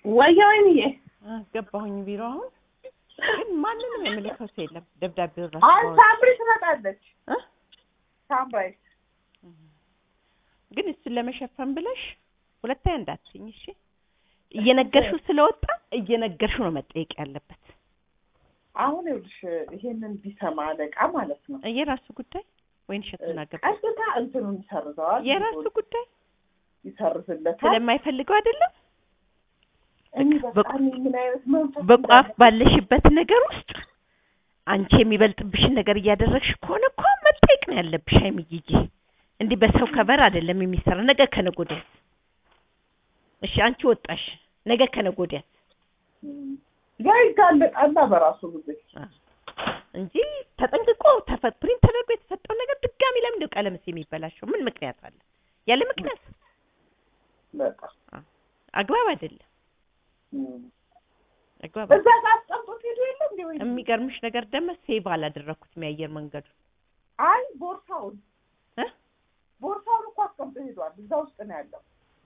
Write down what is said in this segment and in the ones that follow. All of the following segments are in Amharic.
ወየ ወይንዬ ገባሁኝ ቢሮ አሁን ግን ማንንም የምልከው ሰው የለም። ደብዳቤው አሁን ራሱ ሳምሪ ትመጣለች። እ? ሳምራይ ግን እሱን ለመሸፈን ብለሽ ሁለተኛ እንዳትኝ እሺ። እየነገርሽው ስለወጣ እየነገርሽው ነው መጠየቅ ያለበት። አሁን ይኸውልሽ ይሄንን ቢሰማ አለቃ ማለት ነው የራሱ ጉዳይ ወይን ሸቱና ገባ ቀጥታ እንትኑን ይሰርዘዋል። የራሱ ጉዳይ ይሰርዝለታል። ስለማይፈልገው አይደለም። እኔ በቃ እኔ ምን አይነት መንፈስ በቋፍ እንዳለ- ባለሽበት ነገር ውስጥ አንቺ የሚበልጥብሽን ነገር እያደረግሽ ከሆነ እኮ መጠየቅ ነው ያለብሽ። አይምዬ እንዲህ በሰው ከበር አይደለም የሚሰራ ነገ ከነገ ወዲያ እሺ፣ አንቺ ወጣሽ ነገ ከነገ ወዲያ እም፣ ያ ይጋለጣላ በራሱ ጊዜ እንጂ ተጠንቅቆ ተፈ- ፕሪንት ተደርጎ የተሰጠው ነገር ድጋሚ ለምን እንደው ቀለምስ የሚበላሸው ምን ምክንያት አለ? ያለ ምክንያት በቃ አግባብ አይደለም። እም። አግባብ እዛ ጋር አስቀምጦት ሄዶ የለ እንዴ ወይ የሚገርምሽ ነገር ደግሞ ሴቭ አላደረኩትም የአየር መንገዱ አይ ቦርሳውን እ? ቦርሳውን እኮ አስቀምጦ ሄዷል። እዛ ውስጥ ነው ያለው።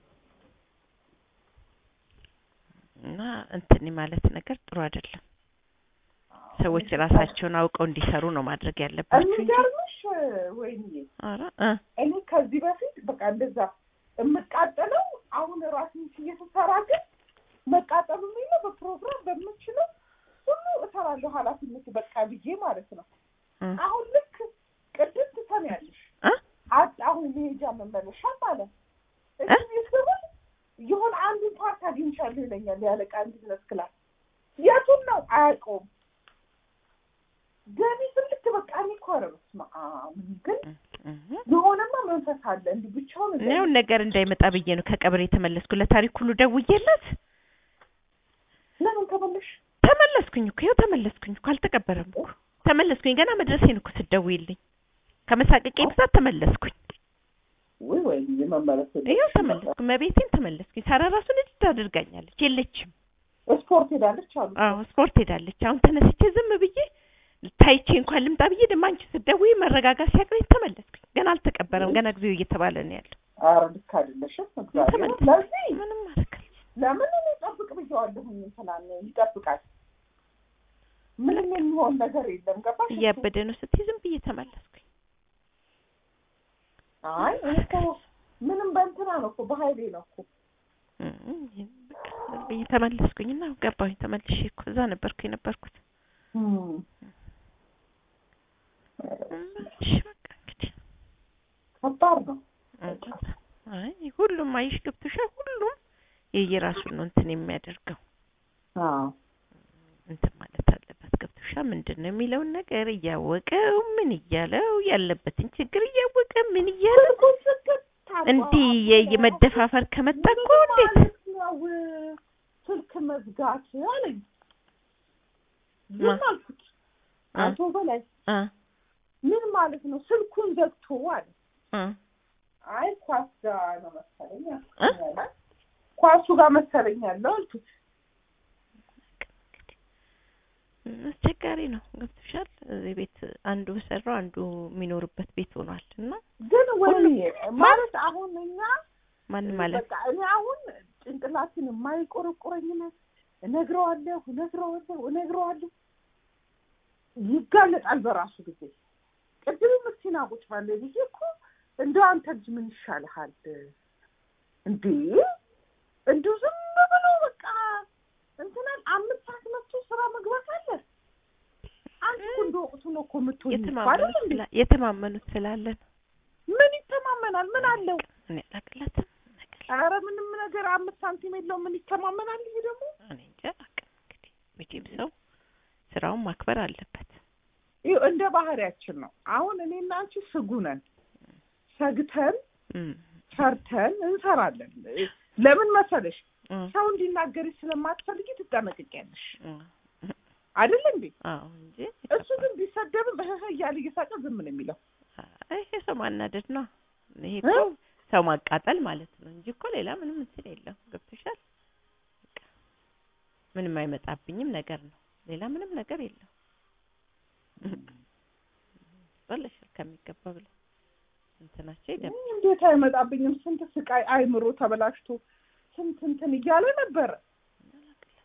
እና እንትን ማለት ነገር ጥሩ አይደለም። ሰዎች ራሳቸውን አውቀው እንዲሰሩ ነው ማድረግ ያለባቸው እንጂ የሚገርምሽ ወይኔ ኧረ እ እኔ ከዚህ በፊት በቃ እንደዛ የምቃጠለው አሁን ራሴን እየተሰራ ግን መቃጠሉ የሚለው በፕሮግራም በምችለው ሁሉ እሰራለሁ ኃላፊነት በቃ ብዬ ማለት ነው። እ አሁን ልክ ቅድም ትሰሚያለሽ እ አጣሁኝ መሄጃ መመለሻ ማለት እዚህ ስብል የሆነ አንዱን ፓርት አግኝቻለሁ ይለኛል ያለቃ ቢዝነስ ክላስ የቱን ነው አያውቀውም። ገቢ ስልክ በቃ እኔ እኮ ኧረ በስመ አብ ግን እ የሆነማ መንፈስ አለ እንዲህ ብቻውን እኔ አሁን ነገር እንዳይመጣ ብዬ ነው ከቀብር የተመለስኩ። ለታሪክ ሁሉ ደውዬለት ለምን ተመለሽ? ተመለስኩኝ እኮ ይኸው ተመለስኩኝ እኮ አልተቀበረም እኮ ተመለስኩኝ። ገና መድረሴን እኮ ስትደውይልኝ ከመሳቀቄ ብዛት ተመለስኩኝ። ወይ ወይ የመመለስ ይኸው ተመለስኩ። መቤቴን ተመለስኩኝ። ሳራ ራሱ ንድድ አድርጋኛለች። የለችም። ስፖርት ሄዳለች አሉ። አዎ ስፖርት ሄዳለች። አሁን ተነስቼ ዝም ብዬ ታይቼ እንኳን ልምጣ ብዬ ደግሞ አንቺ ስትደውይ መረጋጋት ሲያቅረኝ ተመለስኩኝ። ገና አልተቀበረም። ገና ጊዜው እየተባለ ነው ያለው። ኧረ ልክ አይደለሽም። እግዚአብሔር ተመለስኩ። ለዚህ ምንም ማድረግ አልችልም። ለምን እኔ ጠብቅ ብየዋለሁኝ እንትና ይጠብቃል። ምንም የሚሆን ነገር የለም። ገባሽ? እያበደ ነው ስትይ ዝም ብዬ ተመለስኩኝ። አይ እኔ እኮ ምንም በእንትና ነው እኮ በሀይሌ ነው እኮ እም፣ በቃ ዝም ብዬ ተመለስኩኝ እና ገባሁኝ። ተመልሼ እኮ እዛ ነበርኩ የነበርኩት። እም። እሺ በቃ እንግዲህ ከባድ ነው። አይ ሁሉም አይሽ ገብቶሻል። ሁሉም የየራሱን ነው እንትን የሚያደርገው አዎ እንትን ማለት አለበት። ገብቶሻል። ምንድን ነው የሚለውን ነገር እያወቀው ምን እያለው ያለበትን ችግር እያወቀ ምን እያለው እንዲህ የ- የመደፋፈር ከመጣ እኮ እንዴት ማለት ነው ስልክ መዝጋት አለኝ። ዝም ማ- አልኩት። አቶ በላይ አ ምን ማለት ነው ስልኩን ዘግቶ አለ። አ አይ ኳስ ጋር ነው መሰለኝ እ? አልኩት። ኳሱ ጋር መሰለኝ ያለው አልኩት። አስቸጋሪ ነው። ገብቶሻል። እዚህ ቤት አንዱ በሰራው አንዱ የሚኖርበት ቤት ሆኗል እና ግን ወይ ሁሉም- ማለት አሁን እኛ ማንም ማለት በቃ እኔ አሁን ጭንቅላትን የማይቆረቁረኝ ነው እነግረዋለሁ እነግረዋለሁ እነግረዋለሁ ይጋለጣል በራሱ ጊዜ። ቅድም ምስኪና ቁጭ ባለ ጊዜ እኮ እንደው አንተ ልጅ ምን ይሻልሃል እንዴ? እንዲሁ ዝም ብሎ በቃ እንትናን አምስት ሰዓት መጥቶ ስራ መግባት አለ። አንቺ እኮ እንደ ወቅቱ ነው እኮ የምትሆኝ እኮ አይደል የተማመኑት እንዴ? ስላ- የተማመኑት ስላለን ምን ይተማመናል? ምን አለው? እኔ አላቅላትም ነገር ኧረ ምንም ነገር አምስት ሳንቲም የለውም። ምን ይተማመናል? ይሄ ደግሞ እኔ እንጃ አላውቅም። እንግዲህ መቼም ሰው ስራውን ማክበር አለበት። ይኸው እንደ ባህሪያችን ነው። አሁን እኔና አንቺ ስጉ ነን። ሰግተን እም፣ ሰርተን እንሰራለን። ለምን መሰለሽ? እም፣ ሰው እንዲናገርሽ ስለማትፈልጊ ትጠነቅቂያለሽ እም፣ አይደል እንዴ? አዎ እንጂ እሱ ግን ቢሰደብም እህህ እያለ እየሳቀ ዝም ነው የሚለው። አይ፣ ይሄ ሰው ማናደድ ነው። ይሄ እ? እኮ ሰው ማቃጠል ማለት ነው እንጂ እኮ ሌላ ምንም እንትን የለው። ገብቶሻል? በቃ ምንም አይመጣብኝም ነገር ነው። ሌላ ምንም ነገር የለው። በለሻል ከሚገባ ብለ እንትናቸው ይደም እንዴት አይመጣብኝም? ስንት ስቃይ አይምሮ ተበላሽቶ ስንት እንትን እያለ ነበረ።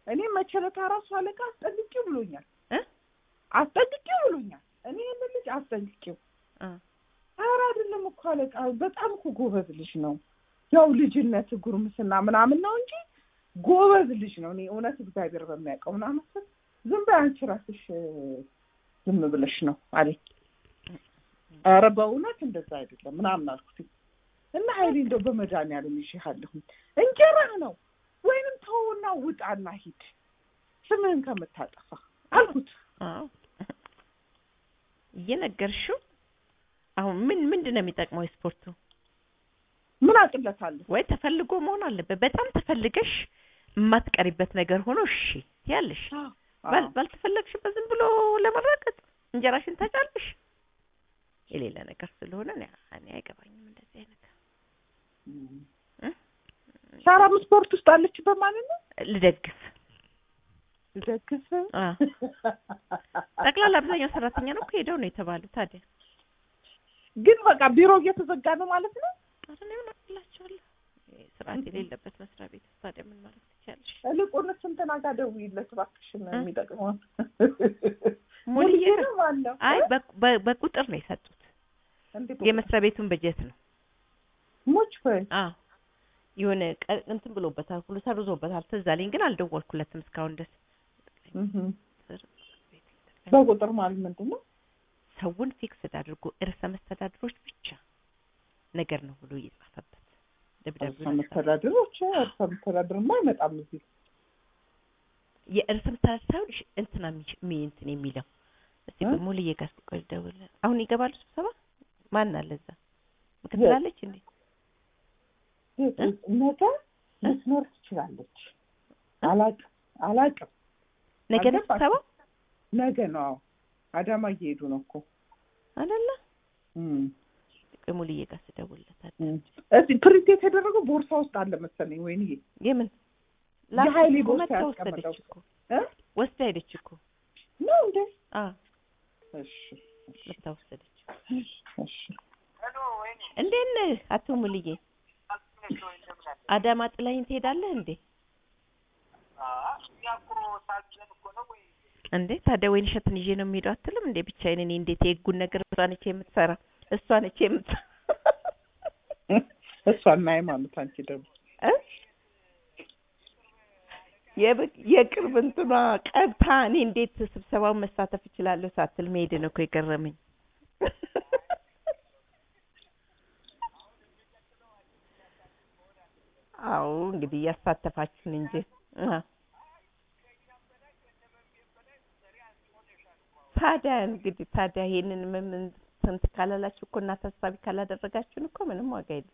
እኔ መቸለታ ራሱ አለቃ አስጠንቅቂው ብሎኛል እ? አስጠንቅቂው ብሎኛል። እኔ ይህንን ልጅ አስጠንቅቂው አ ኧረ አይደለም እኮ አለቃ በጣም እኮ ጎበዝ ልጅ ነው። ያው ልጅነት ጉርምስና ምናምን ነው እንጂ ጎበዝ ልጅ ነው። እኔ እውነት እግዚአብሔር በሚያውቀው ምናምን ስል ዝም በይ አንቺ ራስሽ እ፣ ዝም ብለሽ ነው አለኝ። ኧረ በእውነት እንደዛ አይደለም ምናምን አልኩት እና ሀይሌ እንደው በመድኃኒዓለም ይዤሃለሁ እንጀራህ ነው ወይንም ተውና ውጣና ሂድ ስምህን ከምታጠፋ አልኩት። አዎ እየነገርሽው አሁን ምን ምንድን ነው የሚጠቅመው የስፖርቱ? ምን አቅለታለሁ? ወይ ተፈልጎ መሆን አለበት። በጣም ተፈልገሽ የማትቀሪበት ነገር ሆኖ እሺ ያለሽ ባል ባልተፈለግሽበት ዝም ብሎ ለመራቀጥ እንጀራሽን ታጫለሽ። የሌለ ነገር ስለሆነ እኔ እኔ አይገባኝም እንደዚህ አይነት እ? ሳራም ስፖርት ውስጥ አለችበት ማለት ነው። ልደግፍ ደግፍ አ ጠቅላላ አብዛኛው ሰራተኛ ነው እኮ ሄደው ነው የተባሉት። ታዲያ ግን በቃ ቢሮ እየተዘጋ ነው ማለት ነው። ኧረ እኔ ምን አቅላቸዋለሁ? ይሄ ስርዓት የሌለበት መስሪያ ቤት ውስጥ ታዲያ ምን ማለት ትችያለሽ? ይልቁንስ እንትና ጋር ደውዪለት እባክሽን እ? የሚጠቅመውን ሙልዬ ሙልዬ ነው ማነው? አይ በ- በ- በቁጥር ነው የሰጡት። እንዴት የመስሪያ ቤቱን በጀት ነው። ሞች ወይ አዎ የሆነ ቀ- እንትን ብሎበታል ሁሉ ሰርዞበታል። ትዝ አለኝ ግን አልደወልኩለትም እስካሁን ድረስ። እህ በቁጥር ማለት ምንድን ነው? ሰውን ፊክስድ አድርጎ እርሰ መስተዳድሮች ብቻ ነገር ነው ብሎ እየጻፈበት ደብዳቤ እርሰ መስተዳድሮች እርሰ መስተዳድርማ አይመጣም እዚህ የእርሰ መስተዳድር ሳይሆን እሺ፣ እንትና የሚሽ- የሚ እንትን የሚለው እስቲ እ? ቆይ ሙሉዬ ጋር እስቲ ቆይ ልደውል። አሁን ይገባሉ ስብሰባ? ማን አለ እዛ? ምክትል አለች እንዴ? ነገ ልትኖር ትችላለች። አላቅም አላቅም። ነገ ነው አልገባችም። ስብሰባ ነገ ነው። አዎ አዳማ እየሄዱ ነው እኮ አይደለ? እም። ቆይ ሙሉዬ ጋር ስደውልለት እም። እስኪ ፕሪንት የተደረገው ቦርሳ ውስጥ አለ መሰለኝ። ወይንዬ የምን የሀይሌ ላፕቶፕ እኮ ቦርሳ መታ ያስቀመጠው ወሰደች እኮ እ? ወስዳ ሄደች እኮ ነው እንዴ? አ እሺ እሺ መታ ወሰደች። እሺ። እንዴት ነህ አቶ ሙሉዬ? አዳማ ጥላኝ ትሄዳለህ እንዴ? እንዴ ታዲያ ወይን እሸትን ይዤ ነው የሚሄደው አትልም እንዴ? ብቻዬን እኔ እንዴት የህጉን ነገር እሷ ነች የምትሰራ እሷ ነች የምትሰራ እሷና ሃይማኖት አንቺ ደግሞ እ? የብ- የቅርብ እንትኗ ቀብታ እኔ እንዴት ስብሰባውን መሳተፍ እችላለሁ ሳትል መሄድ ነው እኮ የገረመኝ። አዎ እንግዲህ እያሳተፋችሁን እንጂ አ። ታዲያ እንግዲህ ታዲያ ይሄንን ምን ምን ስንት ካላላችሁ እኮ እና ታሳቢ ካላደረጋችሁን እኮ ምንም ዋጋ የለም።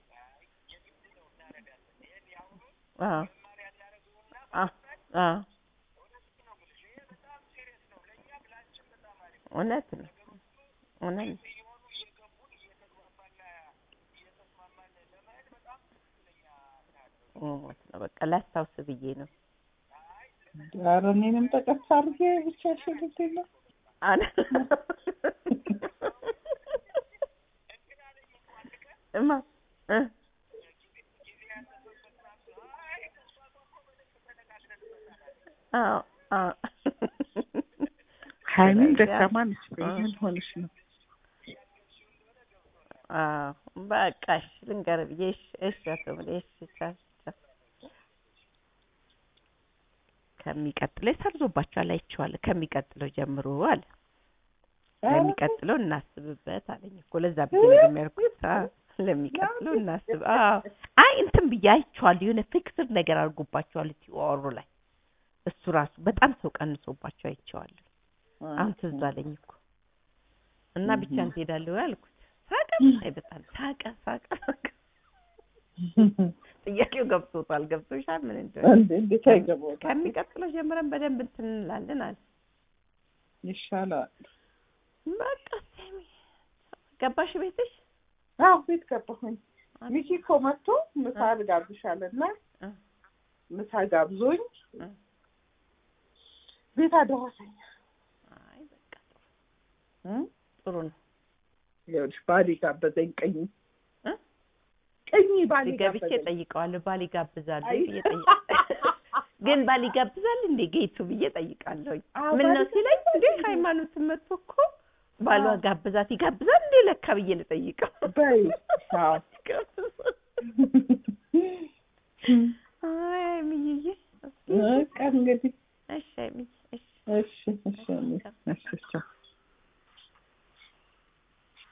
አዎ አ አ እውነት ነው እውነት ነው። እውነት ነው። በቃ ላስታውስ ብዬ ነው። ኧረ እኔንም ጠቀስ አድርጌ ብቻ ሽልት የለም አለ እማ እ አዎ አዎ ሀይሚን ስለዚህ ደካማ ነች። አ- ምን ሆነሽ ነው? አዎ በቃ እሺ ልንገርህ ብዬ እሺ እሺ አቶ ብሌ እሺ ቻው ቻው ከሚቀጥለው ሰርዞባቸዋል አይቼዋለሁ ከሚቀጥለው ጀምሮ አለ ለሚቀጥለው እናስብበት አለኝ እኮ ለዛ ብዬ ነው የሚያልኩት አዎ ለሚቀጥለው እናስብ አዎ አይ እንትን ብዬ አይቼዋለሁ የሆነ ፊክስድ ነገር አድርጎባቸዋል ቲኦሩ ላይ እሱ ራሱ በጣም ሰው ቀንሶባቸው አይቼዋለሁ አሁን ትዝ አለኝ እኮ እና ብቻ እህ። ትሄዳለህ ወይ አልኩት ሳቀ አይ በጣም ሳቀ ሳቀ ሳቀ ጥያቄው ገብቶታል ገብቶሻል ምን እንደሆነ እንዴ እንዴት አይገባውም? ከሚቀጥለው ጀምረን በደንብ እንትን እንላለን አለ ይሻላል። በቃ ሰሚ ገባሽ ቤትሽ አዎ ቤት ገባሁኝ። ሚኪ እኮ መጥቶ ምሳ ልጋብዝሻለና እ። ምሳ ጋብዞኝ እ። ቤት አደረሰኝ። አይ በቃ ጥሩ እ? ጥሩ ነው ይኸውልሽ ባሌ ጋበዘኝ። ቀኝ እ? ቀኝ ባሌ ገብቼ ጋበዘኝ። ጠይቀዋለሁ ባል ይጋብዛሉ አይ። ብዬ ጠይቀ ግን ባል ይጋብዛል እንዴ ጌቱ ብዬ ጠይቃለሁኝ። አዎ፣ ምን ነው ባል ሲለኝ ይጋብዛል እንዴ እንዴ? ሃይማኖትን መጥቶ እኮ ባሏ አዎ። ጋብዛት ይጋብዛል እንዴ ለካ ብዬ ልጠይቀው። በይ አዎ። አይ አይምዬ በቃ እንግዲህ እሺ አይምዬ እሺ እሺ እሺ